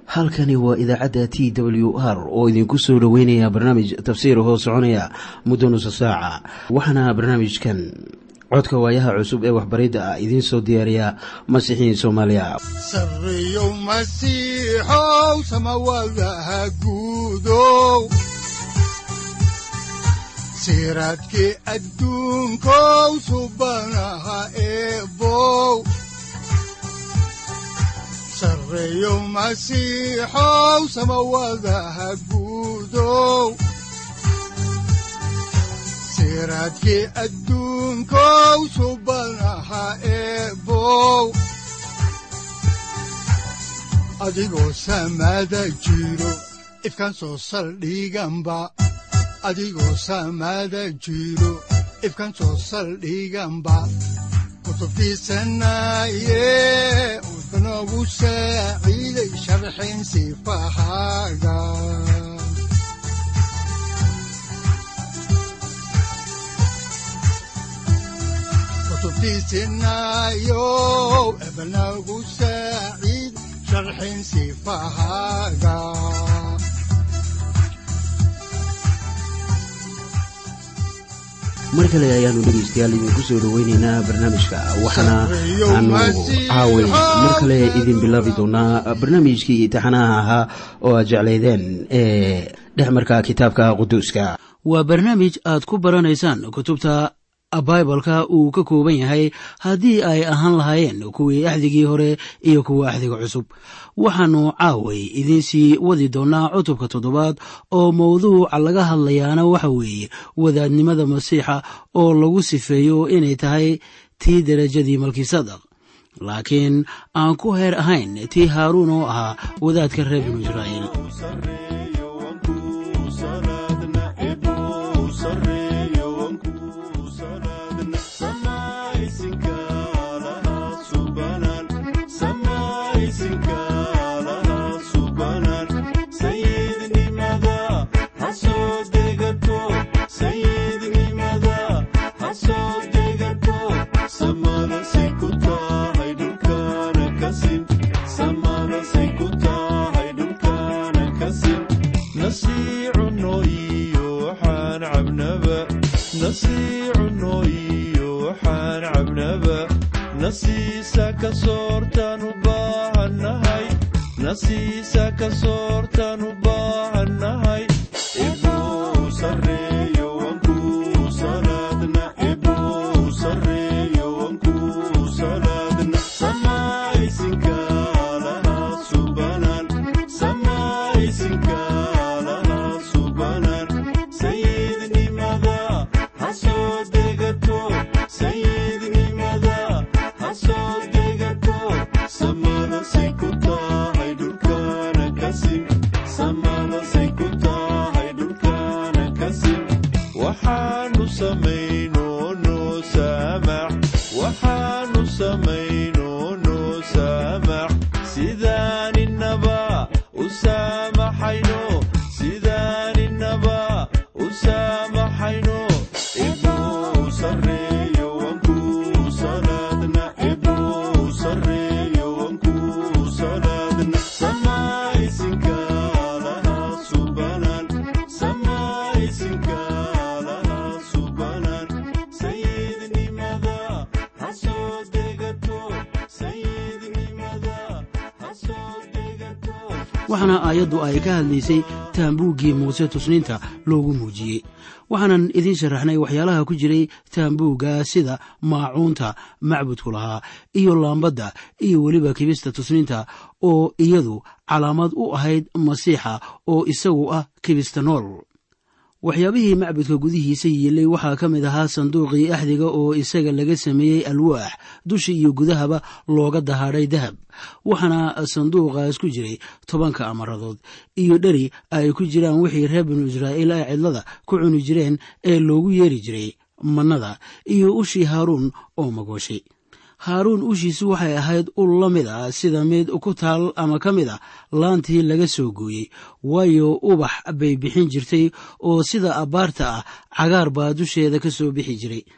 halkani waa idaacadda t w r oo idinku soo dhoweynaya barnaamij tafsiir hoo soconaya muddo nusa saaca waxaana barnaamijkan codka waayaha cusub ee waxbaridda ah idiin soo diyaariya masiixiin soomaaliya sareyow masiixow samawadaha guudow siraadkii adduunkow subanaha eebow sareyow masiixow samawadaha guudow siraadkii adduunkow subanaha eebow adigoo samada jiro ifkaan soo saldhiganba adigoo samada jiro ifkaan soo saldhiganba kutubtiisanaye udanogu saaciiday sharxin sifahaaga kutubtiisinayow ebanagu saaciid sharxin sifahaaga mar kale ayaanu dhegaystayaal idinku soo dhoweyneynaa barnaamijka waxaana aanu caaway mar kale idin bilaabi doonaa barnaamijkii imtixaanaha ahaa oo aad jeclaydeen ee dhexmarka kitaabka quduuska waa barnaamij aad ku baranaysaan kutubta baibalka uu ka kooban yahay haddii ay ahaan lahaayeen kuwii axdigii hore iyo kuwa axdiga cusub waxaannu caaway idiinsii wadi doonaa cutubka toddobaad oo mawduuca laga hadlayaana waxa weeye wadaadnimada masiixa oo lagu sifeeyo inay tahay tii derajadii malkisadaq laakiin aan ku heer ahayn tii haaruun oo ahaa wadaadka reer binu israa'iil waxaana aayaddu ay ka hadlaysay taambuuggii muuse tusniinta loogu muujiyey waxaanan idiin sharaxnay waxyaalaha ku jiray taambuugga sida maacuunta macbudku lahaa iyo laambadda iyo weliba kibista tusniinta oo iyadu calaamad u ahayd masiixa oo isagu ah kibista nool waxyaabihii macbudka gudihiisa yiilay waxaa ka mid ahaa sanduuqii axdiga oo isaga laga sameeyey alwaax dusha iyo gudahaba looga dahaadhay dahab waxaana sanduuqaas ku jiray tobanka amaradood iyo dheri ay ku jiraan wixii reer binu israa'iil ay cidlada ku cuni jireen ee loogu yeeri jiray mannada iyo ushii haaruun oo magooshay haaruun ushiisu waxay ahayd ul la mid ah sida mid ku taal ama ka mid a laantii laga soo gooyey waayo ubax bay bixin jirtay oo sida abbaarta ah cagaar baa dusheeda ka soo bixi jiray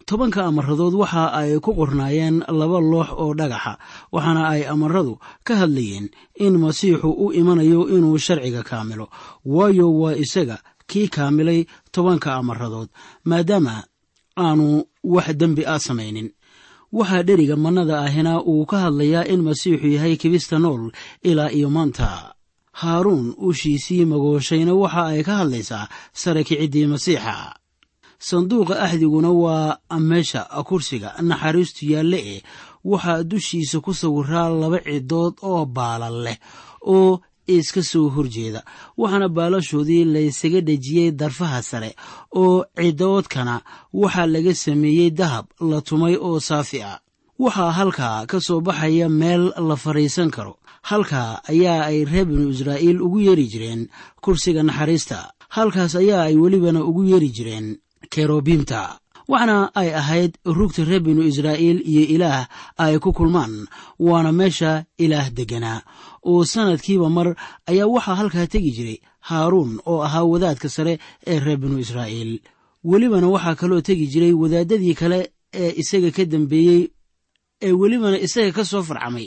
tobanka amaradood waxa ay ku qornaayeen laba loox oo dhagaxa waxaana ay amaradu ka hadlayeen in masiixu u imanayo inuu sharciga kaamilo waayo waa isaga kii kaamilay tobanka amaradood maadaama aanu wax dembi ah samaynin waxaa dheriga mannada ahina uu ka hadlayaa in masiixu yahay kibista nool ilaa iyo maanta haaruun ushiisii magooshayna waxa ay ka hadlaysaa sare kiciddii masiixa sanduuqa axdiguna waa meesha kursiga naxariistu yaalle eh waxaa dushiisa ku sawiraa laba cidood oo baalal leh oo iska soo horjeeda waxaana baalashoodii laysaga dhejiyey darfaha sare oo cidoodkana waxaa laga sameeyey dahab la tumay oo saafi ah waxaa halkaa ka soo baxaya meel la fadhiisan karo halkaa ayaa ay reer binu israa'iil ugu yeeri jireen kursiga naxariista halkaas ayaa ay welibana ugu yeeri jireen kerobiimta waxaana ay ahayd rugta reer binu israa'iil iyo ilaah ay ku kulmaan waana meesha ilaah degganaa oo sannadkiiba mar ayaa waxaa halkaa tegi jiray haaruun oo ahaa wadaadka sare ee reer binu israa'iil welibana waxaa kaloo tegi jiray wadaaddadii kale ee isaga ka dambeeyey ee welibana isaga ka soo farcamay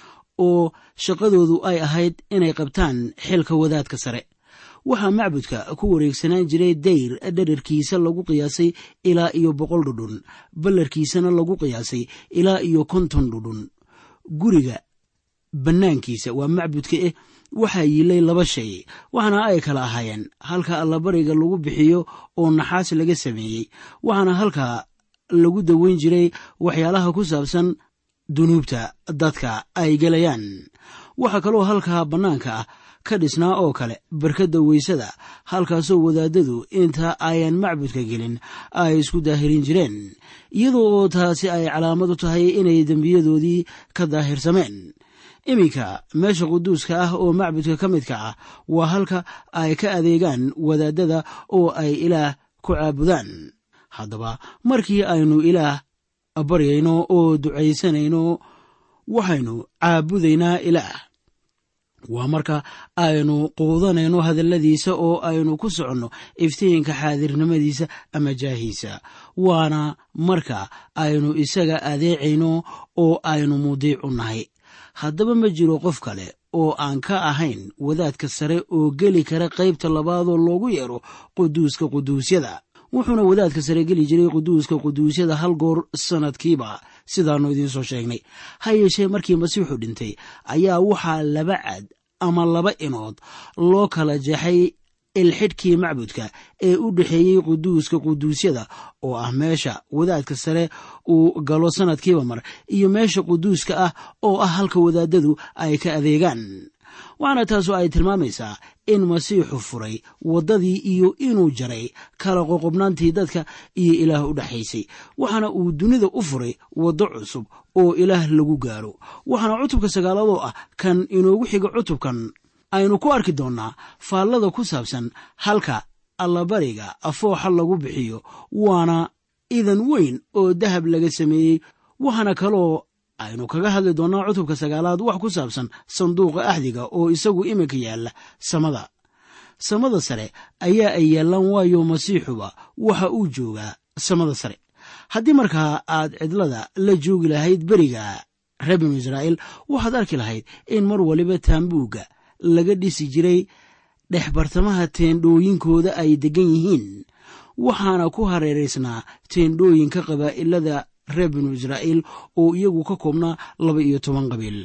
oo shaqadoodu ay ahayd inay qabtaan xilka wadaadka sare waxaa macbudka ku wareegsanaan jiray dayr dherarkiisa lagu qiyaasay ilaa iyo boqol dhudhun ballarkiisana lagu qiyaasay ilaa iyo konton dhudhun guriga bannaankiisa waa macbudka eh waxaa yiilay laba shay waxaana ay kala ahaayeen halka allabariga lagu bixiyo oo naxaas laga sameeyey waxaana halkaa lagu daweyn jiray waxyaalaha ku saabsan dunuubta dadka ay gelayaan waxaa kaloo halkaa bannaanka ah ka dhisnaa oo kale barkadda weysada halkaasoo wadaadadu inta ayan macbudka gelin ay isku daahirin jireen iyadoo oo taasi ay calaamad u tahay inay dembiyadoodii ka daahirsameen iminka meesha quduuska ah oo macbudka ka midka ah waa halka ay ka adeegaan wadaadada oo ay ilaah ku caabudaan haddaba markii aynu ilaah baryayno oo ducaysanayno waxaynu caabudaynaa ilaah waa marka aynu quudanayno hadalladiisa oo aynu ku soconno iftiinka xaadirnimadiisa ama jaahiisa waana marka aynu isaga adeecayno oo aynu mudiicu nahay haddaba ma jiro qof kale oo aan ka ahayn wadaadka sare oo geli kara qaybta labaadoo loogu yeero quduuska quduusyada wuxuuna wadaadka sare geli jiray quduuska quduusyada hal goor sannadkiiba sidaannu idiinsoo sheegnay ha yeeshee markii masiixu dhintay ayaa waxaa laba cad ama laba inood loo kala jeexay ilxidhkii macbudka ee u dhexeeyey quduuska quduusyada oo ah meesha wadaadka sare uu galo sannadkiiba mar iyo meesha quduuska ah oo ah halka wadaadadu ay ka adeegaan waxaana taasu ay tilmaamaysaa in masiixu furay waddadii iyo inuu jaray kala qoqobnaantii dadka iyo ilaah u dhexaysay waxaana uu dunida u furay waddo cusub oo ilaah lagu gaaro waxaana cutubka sagaaladoo ah kan inoogu xiga cutubkan aynu ku arki doonnaa faallada ku saabsan halka allabariga afooxa lagu bixiyo waana idan weyn oo dahab laga sameeyey waxaana kaloo aynu kaga hadli doonnaa cutubka sagaalaad wax ku saabsan sanduuqa axdiga oo isagu iminka yaalla samada samada sare ayaa ay yaallaan waayo masiixuba waxa uu joogaa samada sare haddii markaa aad cidlada la joogi lahayd beriga reer binu israa'iil waxaad arki lahayd in mar waliba taambuugga laga dhisi jiray dhex bartamaha teendhooyinkooda ay deggan yihiin waxaana ku hareeraysnaa teendhooyinka qabaa'ilada reer binu israa'iil oo iyagu ka koobnaa laba iyo toban qabiil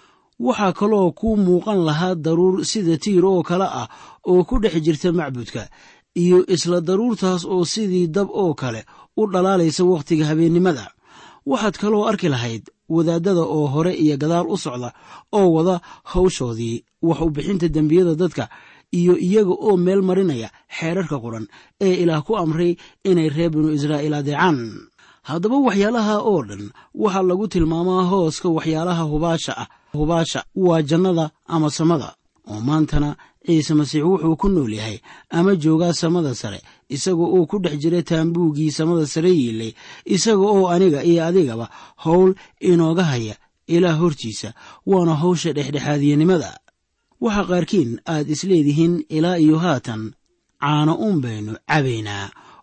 waxaa kaloo ku muuqan lahaa daruur sida tiir oo kale ah oo ku dhex jirta macbudka iyo isla daruurtaas oo sidii dab oo kale u dhalaalaysa wakhtiga habeennimada waxaad kaloo arki lahayd wadaadada oo hore iyo gadaal u socda oo wada hawshoodii wax u bixinta dembiyada dadka iyo iyaga oo meel marinaya xeerarka qoran ee ilaah ku amray inay reer binu israa'iil adeecaan haddaba waxyaalaha oo dhan waxaa lagu tilmaamaa hooska waxyaalaha hubaasha ah hubaasha waa jannada ama samada oo maantana ciise masiix wuxuu ku nool yahay ama joogaa samada sare isaga oo ku dhex jira taambuuggii samada sare yiilay isaga oo aniga iyo adigaba howl inooga haya ilaah hortiisa waana howsha dhexdhexaadiyanimada waxaa qaarkiin aad isleedihiin ilaa iyo haatan caano uun baynu cabaynaa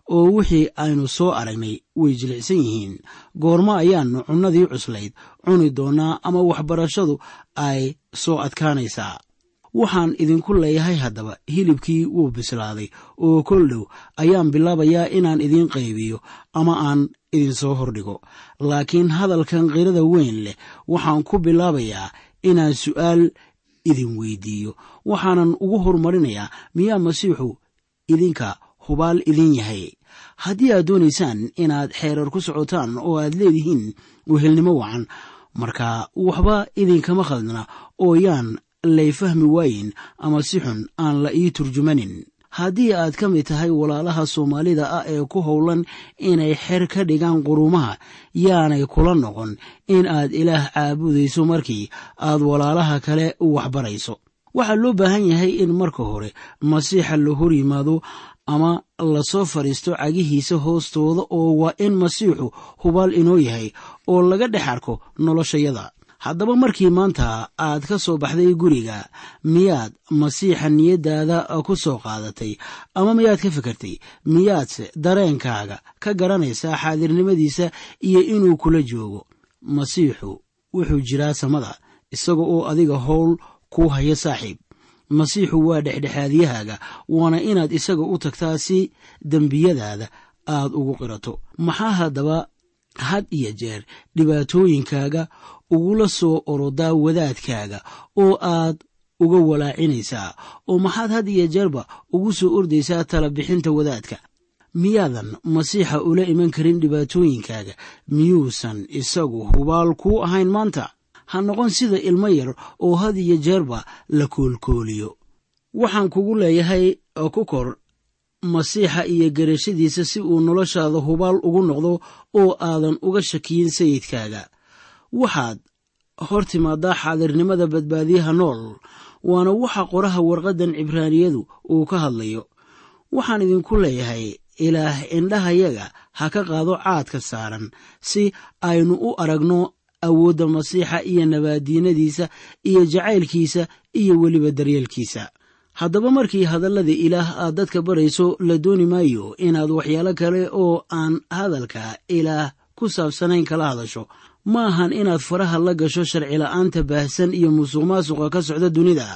oo wixii aynu soo aragnay way jilicsan yihiin goormo ayaannu cunnadii cuslayd cuni doonnaa ama waxbarashadu ay soo adkaanaysaa waxaan idinku leeyahay haddaba hilibkii wuu bislaaday oo kol dhow ayaan bilaabayaa inaan idiin qaybiyo ama aan idinsoo hordhigo laakiin hadalkan qirada weyn leh waxaan ku bilaabayaa inaan su'aal idin weydiiyo waxaanan ugu horumarinayaa miyaa masiixu idinka hubaal idin yahay haddii aad doonaysaan inaad xeerar ku socotaan oo aad leedihiin wehelnimo wacan marka waxba idinkama khaldna oo yaan lay fahmi waayin ama si xun aan la ii turjumanin haddii aad ka mid tahay walaalaha soomaalida ah ee ku howlan inay xer ka dhigaan quruumaha yaanay kula noqon in aad ilaah caabudayso markii aad walaalaha kale waxbarayso waxaa loo baahan yahay in marka hore masiixa la hor yimaado ama lasoo fadhiisto cagihiisa hoostooda oo waa in masiixu hubaal inoo yahay oo laga dhex arko noloshayada haddaba markii maanta aad ka soo baxday guriga miyaad masiixa niyaddaada ku soo qaadatay ama miyaad ka fikirtay miyaadse dareenkaaga ka garanaysaa xaadirnimadiisa iyo inuu kula joogo masiixu wuxuu jiraa samada isaga oo adiga howl ku haya saaxiib masiixu waa dhexdhexaadiyahaaga waana inaad isaga u tagtaa si dembiyadaada aad ugu qirato maxaa haddaba had iyo jeer dhibaatooyinkaaga ugula soo orodaa wadaadkaaga oo aad uga walaacinaysaa oo maxaad had iyo jeerba ugu soo ordaysaa tala bixinta wadaadka miyaadan masiixa ula iman karin dhibaatooyinkaaga miyuusan isagu hubaal kuu ahayn maanta ha noqon sida ilmo yar oo had iyo jeerba la koolkooliyo waxaan kugu leeyahay ku kor masiixa iyo garashadiisa si uu noloshaada hubaal ugu noqdo oo aadan uga shakiyin sayidkaaga waxaad hor timaadaa xaadirnimada badbaadiyaha nool waana waxa qoraha warqaddan cibraaniyadu uu ka hadlayo waxaan idinku leeyahay ilaah indhahayaga ha ka qaado caadka saaran si aynu u aragno awoodda masiixa iyo nabaadiinadiisa iyo jacaylkiisa iyo weliba daryeelkiisa haddaba markii hadallada ilaah aad dadka barayso la dooni maayo inaad waxyaalo kale oo aan hadalka ilaah ku saabsanayn kala hadasho ma ahan inaad faraha la gasho sharcila'aanta baahsan iyo musuq maasuqa ka socda dunida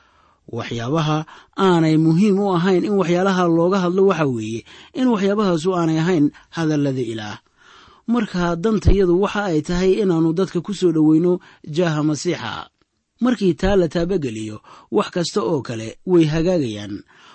waxyaabaha aanay muhiim u ahayn in waxyaalaha looga hadlo waxa weeye in waxyaabahaasu aanay ahayn hadallada ilaah marka dantayadu waxa ay tahay inaannu dadka ku soo dhoweyno jaaha masiixa markii taa la taabageliyo wax kasta oo kale way hagaagayaan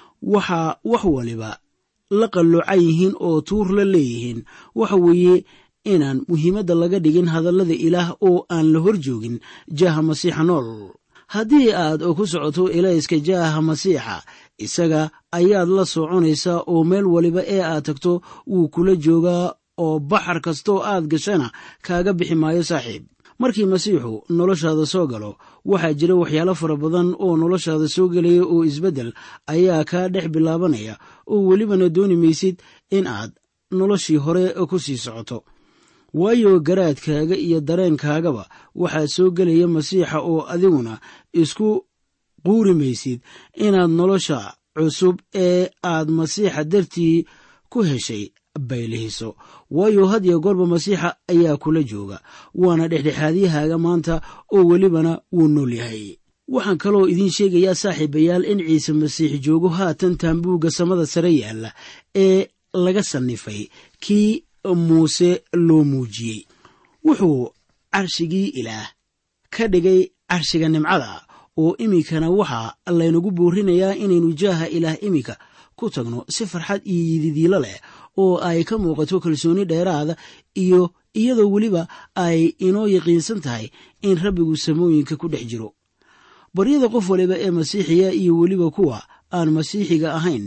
waxaa wax waliba la qalloocan yihiin oo tuur la leeyihiin waxa weeye inaan muhiimadda laga dhigin hadallada ilaah oo aan la hor joogin jaaha masiixa nool haddii aad ku socoto ilayska jaaha masiixa isaga ayaad la soconaysaa oo meel waliba ee aad tagto wuu kula joogaa oo baxar kastoo aad gashana kaaga bixi maayo saaxiib markii masiixu noloshaada soo galo waxaa jira waxyaalo fara badan oo noloshaada soo gelaya oo isbeddel ayaa kaa dhex bilaabanaya oo welibana dooni maysid in aad noloshii hore ku sii socoto waayo garaadkaaga iyo dareenkaagaba waxaa soo gelaya masiixa oo adiguna isku quuri maysid inaad nolosha cusub ee aad masiixa dartii ku heshay baylihiso waayo had iyo goorba masiixa ayaa kula jooga waana dhexdhexaadyahaaga maanta oo welibana wuu nool yahay waxaan kaloo idiin sheegayaa saaxiibayaal in ciise masiix joogo haatan taambuugga samada sare yaalla ee laga sannifay kii muuse loo muujiyey wuxuu carshigii ilaah ka dhigay carshiga nimcada oo iminkana waxaa laynagu boorinayaa inaynu jaaha ilaah iminka ku tagno si farxad iyo yididiilo leh oo ay ka muuqato kalsooni dheeraada iyo iyadoo weliba ay inoo yaqiinsan tahay in rabbigu samooyinka ku dhex jiro baryada qof waliba ee masiixiga iyo weliba kuwa aan masiixiga ahayn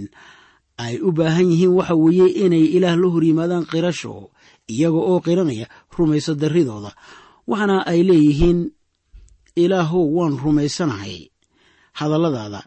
ay u baahan yihiin waxa weeye inay ilaah la hor yimaadaan qirasho iyaga oo qiranaya rumayso darridooda waxaana ay leeyihiin ilaahow waan rumaysanahay hadalladaada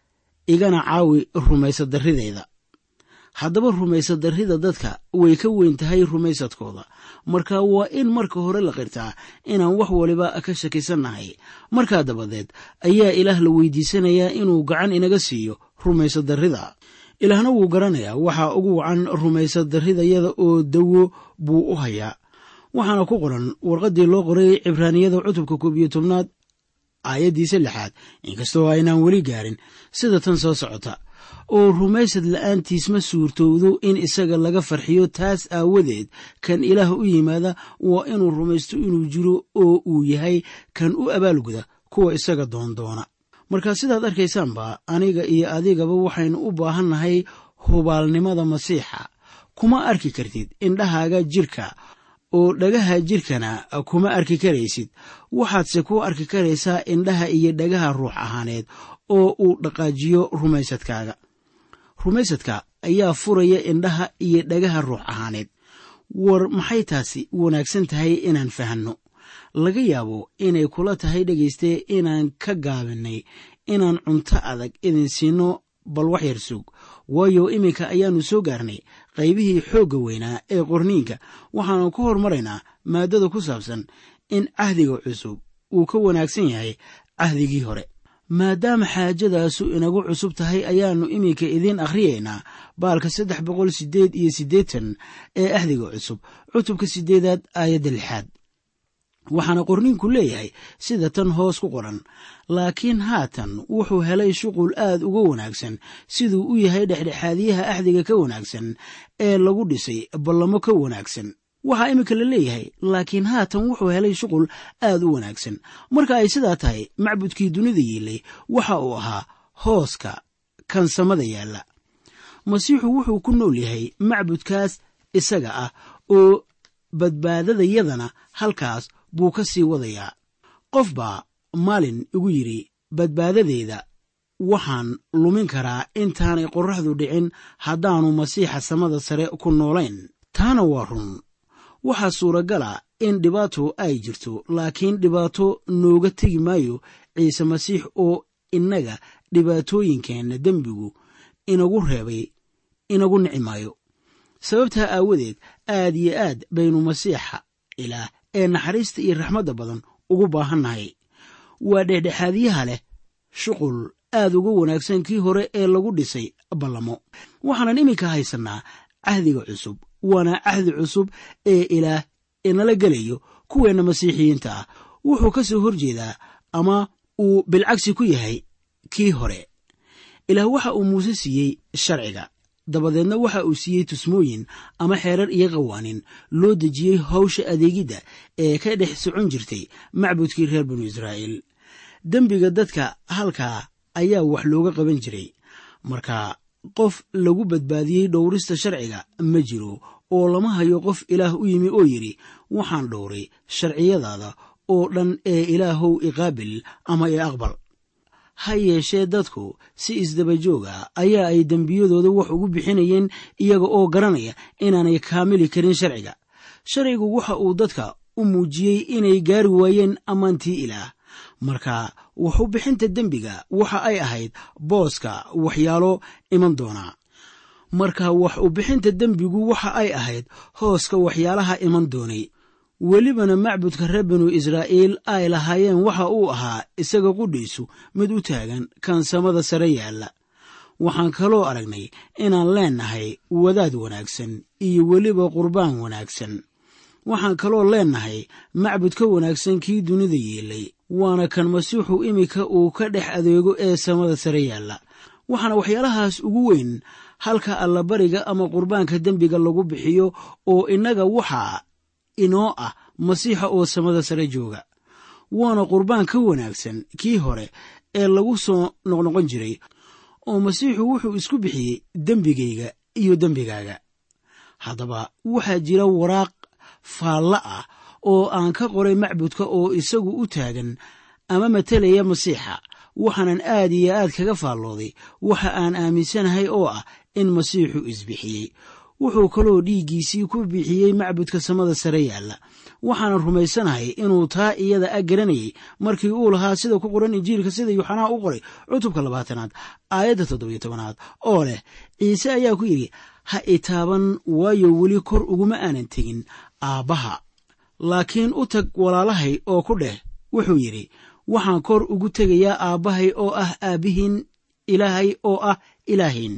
igana caawi rumayso darrideyda haddaba rumayso darrida dadka way ka weyn tahay rumaysadkooda marka waa in marka hore la qirtaa inaan wax waliba ka shakisannahay markaa dabadeed ayaa ilaah la weydiisanayaa inuu gacan inaga siiyo rumayso darrida ilaahna wuu garanayaa waxaa ugu wacan rumaysa darridayada oo dawo buu u hayaa waxaana ku qoran warqaddii loo qoray cibraaniyada cutubka koob iyo tobnaad aayaddiisa lixaad inkastoo aynaan weli gaarin sida tan soo socota oo rumaysad la'aantiis ma suurtowdo in isaga laga farxiyo taas aawadeed kan ilaah u yimaada waa inuu rumaysto inuu jiro oo uu yahay kan u abaalguda kuwa isaga doondoona marka sidaad arkaysaanba aniga iyo adigaba waxaynu u baahannahay hubaalnimada masiixa kuma arki kartid indhahaaga jirka oo dhagaha jirkana kuma arki karaysid waxaadse ku arki karaysaa indhaha iyo dhagaha ruux ahaaneed oo uu dhaqaajiyo rumaysadkaaga rumaysadka ayaa furaya indhaha iyo dhagaha ruux ahaaneed war maxay taasi wanaagsan tahay inaan fahanno laga yaabo inay kula tahay dhegayste inaan ka gaabinay inaan cunto adag idin siino bal wax yar sug waayo iminka ayaannu soo gaarnay qaybihii xoogga weynaa ee qorniinka waxaanu ku hormaraynaa maaddada ku saabsan in cahdiga cusub uu ka wanaagsan yahay cahdigii hore maadaama xaajadaasu inagu cusub tahay ayaannu iminka idiin akhriyaynaa baalka saddex boqol siddeed iyo siddeetan ee ahdiga cusub cutubka siddeedaad aayadda lixaad waxaana qorniinku leeyahay sida tan hoos ku qoran laakiin haatan wuxuu helay shuqul aad uga wanaagsan siduu u yahay dhexdhexaadiyaha axdiga ka wanaagsan ee lagu dhisay ballamo ka wanaagsan waxaa iminka la leeyahay laakiin haatan wuxuu helay shuqul aad u wanaagsan marka ay sidaa tahay macbudkii dunida yiilay waxa uu ahaa hooska kan samada yaalla masiixu wuxuu ku nool yahay macbudkaas isaga ah oo badbaadadayadana halkaas buu ka sii wadayaa qof baa maalin igu yidhi badbaadadeeda waxaan lumin karaa intaanay qorraxdu dhicin haddaannu masiixa samada sare ku noolayn taana waa run waxaa suuragala in dhibaato ay jirto laakiin dhibaato nooga tegi maayo ciise masiix oo innaga dhibaatooyinkeenna dembigu inagu reebay inagu nici maayo sababtaa aawadeed aad iyo aad baynu masiixa ilaah ee naxariista iyo raxmadda badan ugu baahannahay waa dhexdhexaadiyaha leh shuqul aad uga wanaagsan kii hore ee lagu dhisay ballamo waxaanan iminka haysannaa cahdiga cusub waana cahdi cusub ee ilaah inala gelayo kuweenna masiixiyiinta ah wuxuu ka soo horjeedaa ama uu bilcagsi ku yahay kii hore ilaah waxa uu muuse siiyey sharciga dabadeedna waxa uu siiyey tusmooyin ama xeerar iyo qawaanin loo dejiyey hawsha adeegidda ee ka dhex socon jirtay macbudkii reer banu israa'iil dembiga dadka halkaa ayaa wax looga qaban jiray marka qof lagu badbaadiyey dhowrista sharciga ma jiro oo lama hayo qof ilaah u yimi oo yidhi waxaan dhowray sharciyadaada oo dhan ee ilaahow iqaabil ama i aqbal ha yeeshee dadku si isdabajooga ayaa ay dembiyadooda wax ugu bixinayeen iyaga oo garanaya inaanay kaamili karin sharciga sharcigu waxa uu dadka u muujiyey inay gaari waayeen ammaantii ilaah marka waxu bixinta dembiga waxa ay ahayd booska waxyaalo iman doonaa marka wax u bixinta dembigu waxa ay ahayd hooska waxyaalaha iman doonay welibana macbudka reer banu israa'iil ay lahaayeen waxa uu ahaa isaga qudhiisu mid u taagan kan samada sare yaalla waxaan kaloo aragnay inaan leennahay wadaad wanaagsan iyo weliba qurbaan wanaagsan waxaan kaloo leennahay macbud ka wanaagsan kii dunida yeelay waana kan masiixu iminka uu ka dhex adeego ee samada sare yaalla waxaana waxyaalahaas ugu weyn halka allabariga ama qurbaanka dembiga lagu bixiyo oo innaga waxaa inoo ah masiixa oo samada sare jooga waana qurbaan ka wanaagsan kii hore ee lagu soo noqnoqon jiray oo masiixu wuxuu isku bixiyey dembigayga iyo dembigaaga haddaba waxaa jira waraaq faalla ah oo aan ka qoray macbudka oo isagu u taagan ama matelaya masiixa waxaanan aad iyo aad kaga faallooday waxa aan aaminsanahay oo ah in masiixu isbixiyey wuxuu kaloo dhiiggiisii ku bixiyey macbudka samada sare yaalla waxaanan rumaysanahay inuu taa iyada a garanayay markii uu lahaa sida ku qoran injiilka sida yuuxanaa u qoray cutubka labaatanaad aayadda toddobiyo tobanaad oo leh ciise ayaa ku yidhi ha itaaban waayo weli kor uguma aanan tegin aabbaha laakiin u tag walaalahay oo ku dheh wuxuu yidhi waxaan kor ugu tegayaa aabbahay oo ah aabbihiin ilaahay oo ah ilaahin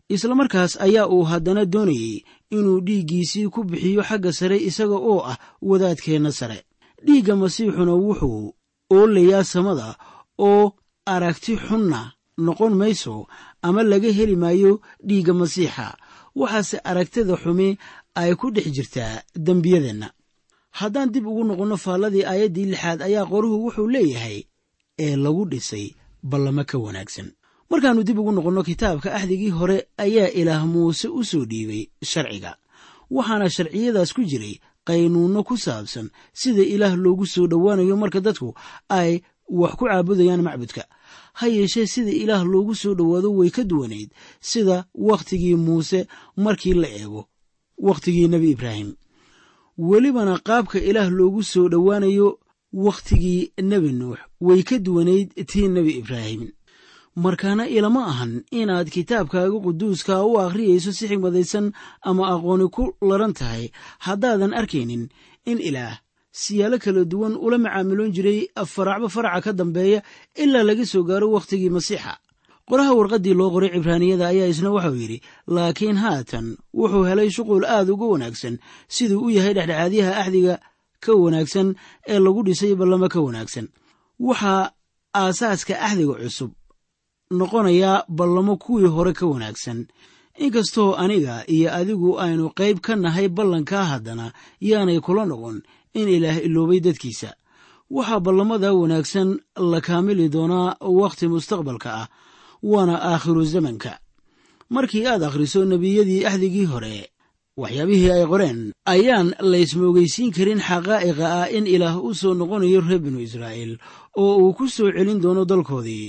isla markaas ayaa uu haddana doonayey inuu dhiiggiisii ku bixiyo xagga sare isaga oo ah wadaadkeenna sare dhiigga masiixuna wuxuu oolayaa samada oo aragti xunna noqon mayso ama laga heli maayo dhiigga masiixa waxaase aragtida xumi ay ku dhex jirtaa dembiyadeenna haddaan dib ugu noqonno faalladii aayaddii lixaad ayaa qoruhu wuxuu leeyahay ee lagu dhisay ballamo ka wanaagsan markaannu dib ugu noqonno kitaabka axdigii hore ayaa ilaah muuse u soo dhiibay sharciga waxaana sharciyadaas ku jiray qaynuunno ku saabsan sida ilaah loogu soo dhowaanayo marka dadku ay wax ku caabudayaan macbudka ha yeeshee sida ilaah loogu soo dhowaado way ka duwanayd sida wakhtigii muuse markii la eego wakhtigii nebi ibraahim welibana qaabka ilaah loogu soo dhowaanayo wakhtigii nebi nuux way ka duwanayd tii nebi ibraahim markaana ilama ahan inaad kitaabkaaga quduuska u akhriyayso si xigmadaysan ama aqooni ku laran tahay haddaadan arkaynin in ilaah siyaalo kala duwan ula macaamiloon jiray faracba faraca ka dambeeya ilaa laga soo gaaro wakhtigii masiixa qoraha warqaddii loo qoray cibraaniyada ayaa isna waxau yidhi laakiin haatan wuxuu helay shuqul aad uga wanaagsan siduu u yahay dhexdhexaadyaha axdiga ka wanaagsan ee lagu dhisay ballamo ka wanaagsan waxaa aasaaska axdiga cusub noqonayaa ballamo kuwii hore ka wanaagsan inkastoo aniga iyo adigu aynu qayb ka nahay ballankaa haddana yaanay kula noqon in ilaah iloobay dadkiisa waxaa ballamada wanaagsan la kaamili doonaa wakhti mustaqbalka ah waana aakhiru zamanka markii aad akhriso nebiyadii axdigii hore waxyaabihii ay qoreen ayaan laysmoogeysiin karin xaqaa'iqa ah in ilaah u soo noqonayo reer binu israa'iil oo uu ku soo celin doono dalkoodii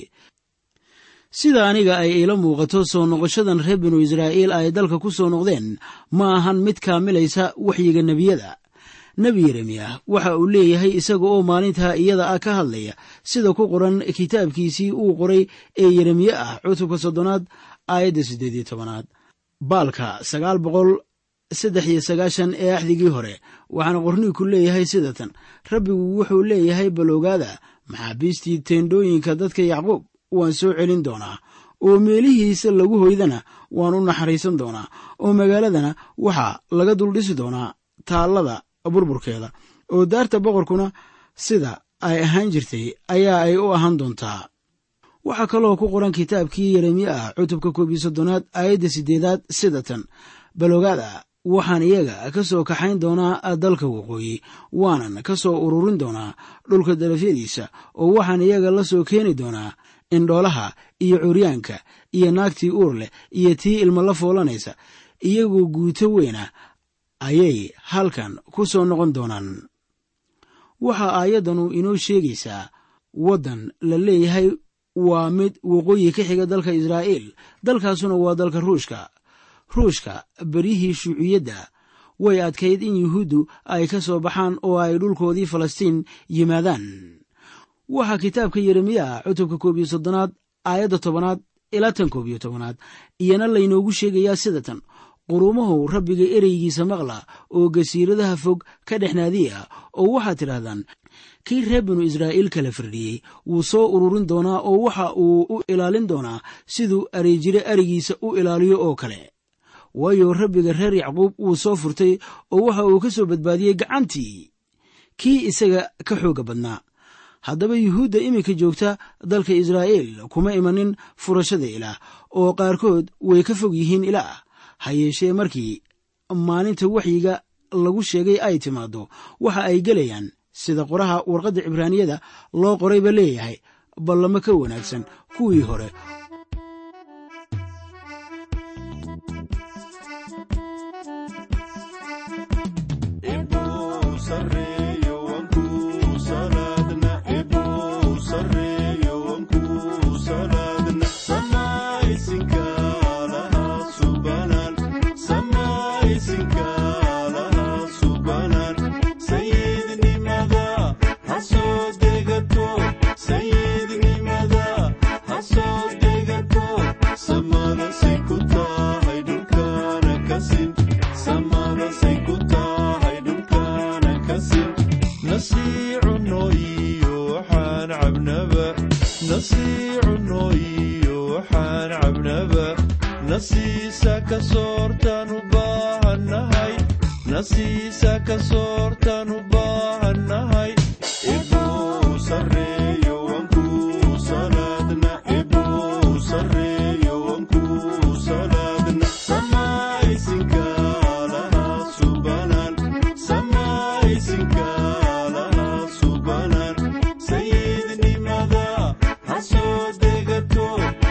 sida aniga ay iila muuqato soo noqoshadan reer binu israa'iil ay dalka ku soo noqdeen ma ahan mid kaamilaysa waxyiga nebiyada nebi yeremiya waxa uu leeyahay isaga oo maalintaa iyada ah ka hadlaya sida ku qoran kitaabkiisii uu qoray ee yeremiye ah cutubka soddonaad aayadda siddeed iyo tobanaad baalka sagaal boqol saddex iyo sagaashan ee axdigii hore waxaana qorniinku leeyahay sida tan rabbigu wuxuu leeyahay baloogaada maxaabiistii teendhooyinka dadka yacquub waan soo celin doonaa oo meelihiisa lagu hoydana waan u naxariisan doonaa oo magaaladana waxaa laga duldhisi doonaa taallada burburkeeda oo daarta boqorkuna sida ay ahaan jirtay ayaa ay u ahaan doontaa waxaa kaloo ku qoran kitaabkii yeremiye ah cutubka koob iyo soddonaad aayadda siddeedaad sida tan baloogaada waxaan iyaga ka soo kaxayn doonaa dalka waqooyi waanan ka soo ururin doonaa dhulka darafyadiisa oo waxaan iyaga la soo keeni doonaa indhoolaha iyo curyaanka iyo naagtii uur leh iyo tii ilmo la foolanaysa iyagoo guuto weyna ayay halkan ku soo noqon doonaan waxaa aayaddanu inoo sheegaysaa waddan la leeyahay waa mid waqooyi ka xiga dalka israa'iil dalkaasuna waa dalka ruushka ruushka beryihii shuuciyadda way adkayd in yuhuuddu ay ka soo baxaan oo ay dhulkoodii falastiin yimaadaan waxaa kitaabka yeremiyaha cutubka koob iyo soddonaad aayadda tobanaad ilaa tan koob iyo tobanaad iyana laynoogu sheegayaa sida tan quruumahu rabbiga ereygiisa maqla oo gasiiradaha fog ka dhexnaadiya oo waxaad tidhaahdaan kii reer binu israa'iil kala firdhiyey wuu soo ururin doonaa oo waxa uu u ilaalin doonaa siduu areejire arigiisa u ilaaliyo oo kale waayo rabbiga reer yacquub wuu soo furtay oo waxa uu ka soo badbaadiyey gacantii kii isaga ka xooga badnaa haddaba yuhuudda iminka joogta dalka israa'iil kuma imanin furashada ilaah oo qaarkood way ka fog yihiin ilaah ha yeeshee markii maalinta waxyiga lagu sheegay ay timaaddo waxa ay gelayaan sida qoraha warqadda cibraaniyada loo qorayba leeyahay ballamo ka wanaagsan kuwii hore nasiisa ka soortaan u baahannahay nasiisa ka soortaan u baahannahay ibuu sarreeyo wankuu salaadna ibuu sarreeyo wankuu salaadna samaysinka lahaa subanaan samaysinka lahaa subanaan sayidnimada ha soo degato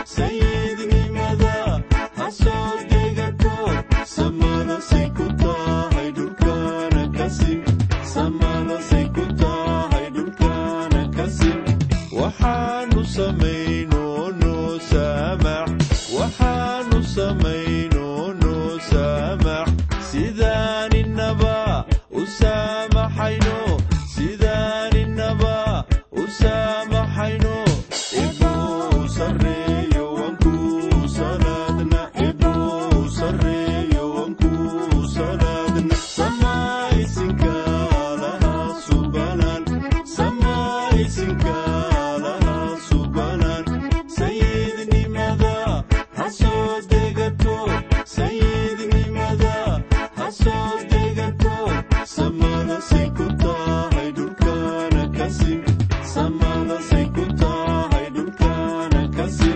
sayidnimada ha soo degato samada say ku tahay dhulkana kasin samada say ku tahay dhulkana kasin waxaanu samayno noo saamax waxaanu samayno noo saamax sidaan inaba u saamaxayno sidaan inaba u saamaxayno ibuu sarreeyo wankuu salaadna ibuu sarreeyo wankuu salaadna samaysinka lahaa subanaan samaysinka lahaa subanaan sayidnimada ha soo degato sayidnimada ha soo degato samada say ku tahay dhulkana kasin samada say ku tahay dhulkana kasin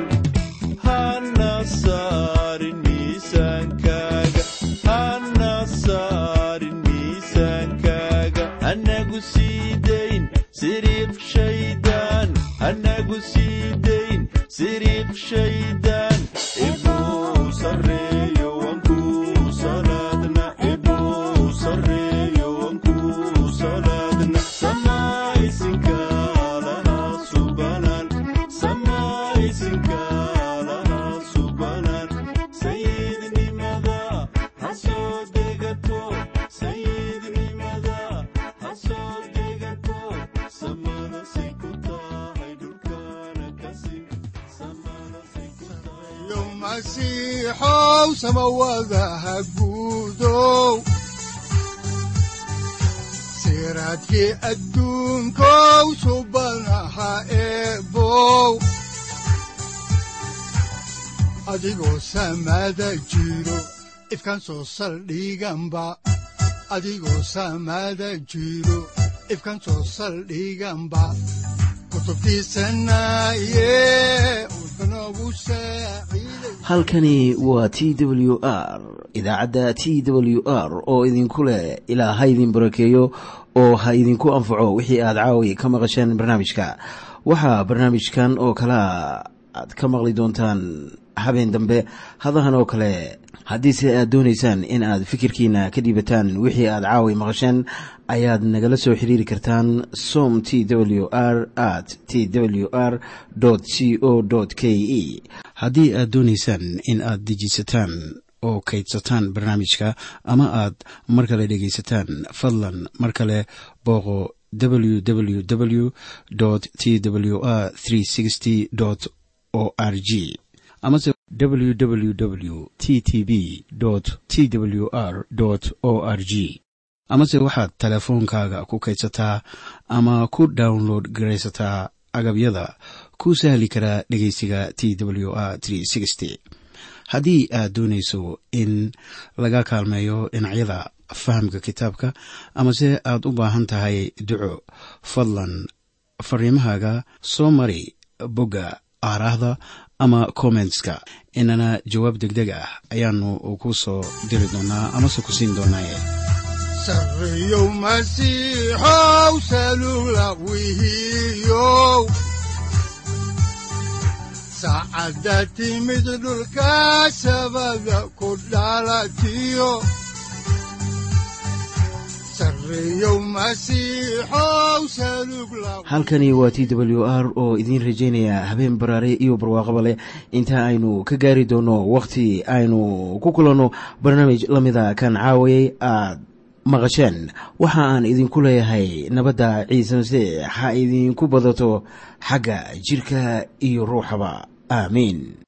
hana saarin miisaankaaga hana saarin miisaankaaga anagu sii dayn siriiq shaydaan anagu sii dayn siriiq shaydaan ibuu sarreeyo wankuu salaadna ibuu sarreeyo wankuu salaadna samaysinka lahaa subanaan samaysinka lahaa subanaan sayidnimada ha soo degato sayidnimada ha soo degato samada say ku tahay dhulkana kasin samada say ku tahay yo masiixow samawadaha guudow siraadkii adduunkow subanaha eebow adigoo samada jiro ifkan soo saldhiganba adigoo samada jiro ifkan soo saldhiganba kutubtiisanaye udbanogu saaciiday halkani waa t w r idaacadda t w r oo idinku leh ilaa ha idin barakeeyo oo ha idinku anfaco wixii aad caawi ka maqasheen barnaamijka waxaa barnaamijkan oo kalea aad ka maqli doontaan habeen dambe hadahan oo kale haddiise aad doonaysaan in aad fikirkiina ka dhiibataan wixii aad caawi maqasheen ayaad nagala soo xiriiri kartaan som t w r at t w r c o k e haddii aad doonaysaan in aad dejisataan oo kaydsataan barnaamijka ama aad mar kale dhegaysataan fadlan mar kale booqo www t w r o r g amase www t t b t w r o r g amase waxaad teleefoonkaaga ku kaydsataa ama ku download garaysataa agabyada ku sahli karaa dhegeysiga t w r haddii aad doonayso in laga kaalmeeyo dhinacyada fahamka kitaabka amase aad u baahan tahay duco fadlan fariimahaaga soo mari bogga aaraahda ama kommentska inana jawaab deg deg ah ayaanu ku soo diri doonaa amase ku siin doonaaye sarreyow masiixow salula wihiyow saacadda timid dhulka sabada ku dhalatiyo sarreyow masiixow salug la halkani waa t w r oo idiin rajaynaya habeen baraare iyo barwaaqaba leh inta aynu ka gaari doono wakhti aynu ku kulanno barnaamij la mida kan caawayay aad maqasheen waxa aan idinku leeyahay nabadda ciise masiix ha idinku badato xagga jirka iyo ruuxaba aamiin